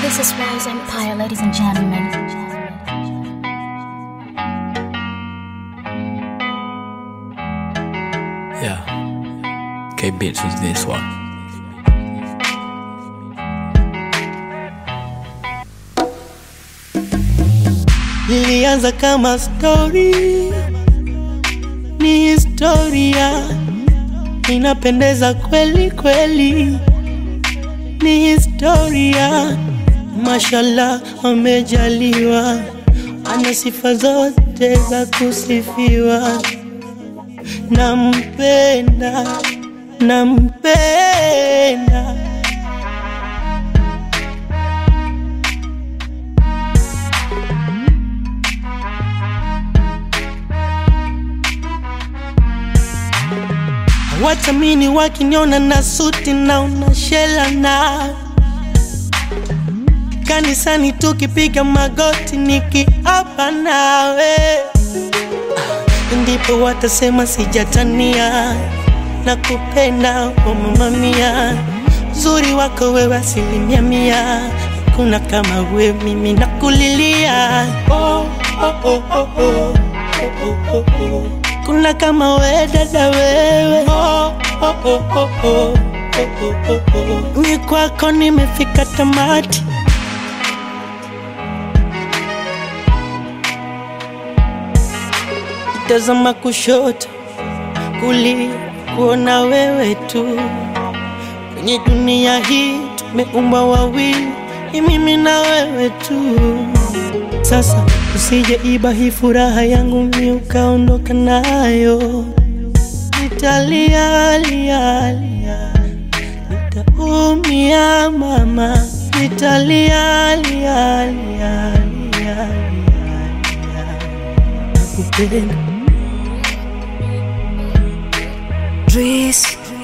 This is Rose Empire, ladies and gentlemen. Yeah. K Bits was this one. Lilianza kama story, ni historia, inapendeza kweli kweli, ni historia. Mashallah, amejaliwa, ana sifa zote za kusifiwa. Nampenda, nampenda Watamini wakiniona na suti na unashela na kanisani tukipiga magoti nikiapa nawe, ndipo watasema sijatania na kupenda oh mama mia, uzuri wako wewe asilimia mia, kuna kama we mimi nakulilia oh, oh, oh, oh, oh, oh, oh, oh. Kuna kama we dada wewe oh, oh, oh, oh, oh, oh, oh, oh. Ni kwako nimefika tamati tazama kushoto kulia kuona wewe tu kwenye dunia hii tumeumbwa wawili ni mimi na wewe tu sasa usije iba hii furaha yangu mi ukaondoka nayo nitalia lia lia nitaumia mama nitalia lia lia lia lia nakupenda Dries